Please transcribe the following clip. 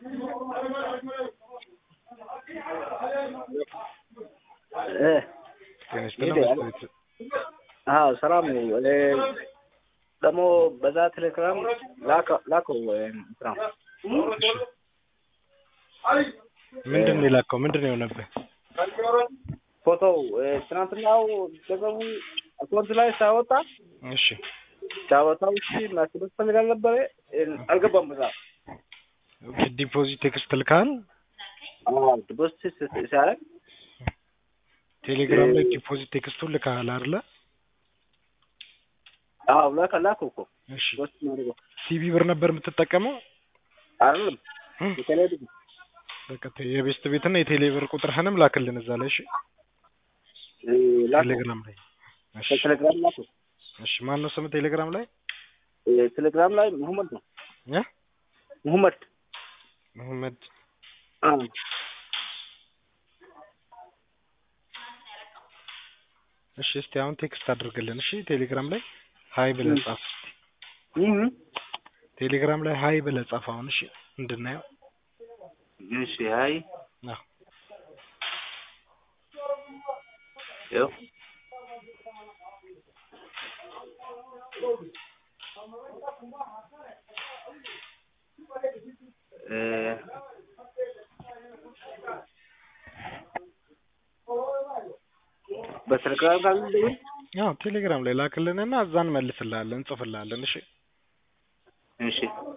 እ ጤና ይስጥልን ሄደ በስተ ቤት አዎ ሰላም ነው። እኔ ደግሞ በዛ ቴሌግራም ላከ- ላከው እንትና ምንድን ነው የላከው? ምንድን ነው የሆነብህ? ፎቶው እ፣ ትናንትናው ገንዘቡ አካውንት ላይ ሳወጣ እሺ ሳወጣው እሺ ማስበስ ፈልጋል ነበረ እ፣ አልገባም በዛ ዲፖዚት ቴክስት ልካል አዎ ዲፖዚት ስ- ሲያደርግ ቴሌግራም ላይ እ- ዲፖዚት ቴክስቱን ልካል አይደለ? አዎ ላከ ላከው እኮ እሺ ፖስት ማድረገው ሲቢ ብር ነበር የምትጠቀመው? አይደለም እ? የተለያዩ በቃ ቴ- የቤስት ቤትና የቴሌ ብር ቁጥርህንም ላክልን እዛ ላይ እሺ። እ፣ ላከው ቴሌግራም ላይ እሺ። በቴሌግራም ላከው እሺ ማን ነው ስም ቴሌግራም ላይ? እ፣ ቴሌግራም ላይ መሐመድ ነው እ? መሐመድ መሐመድ አዎ እሺ እስቲ አሁን ቴክስት አድርግልን እሺ። ቴሌግራም ላይ ሀይ ብለህ ጻፍ። እህ ቴሌግራም ላይ ሀይ ብለህ ጻፍ አሁን እሺ፣ እንድናየው። እሺ አይ አዎ ያው እ፣ በቴሌግራም ጋር እንደውል አዎ ቴሌግራም ላይ ላክልንና እዛ እንመልስልሃለን፣ እንጽፍልሃለን። እሺ እሺ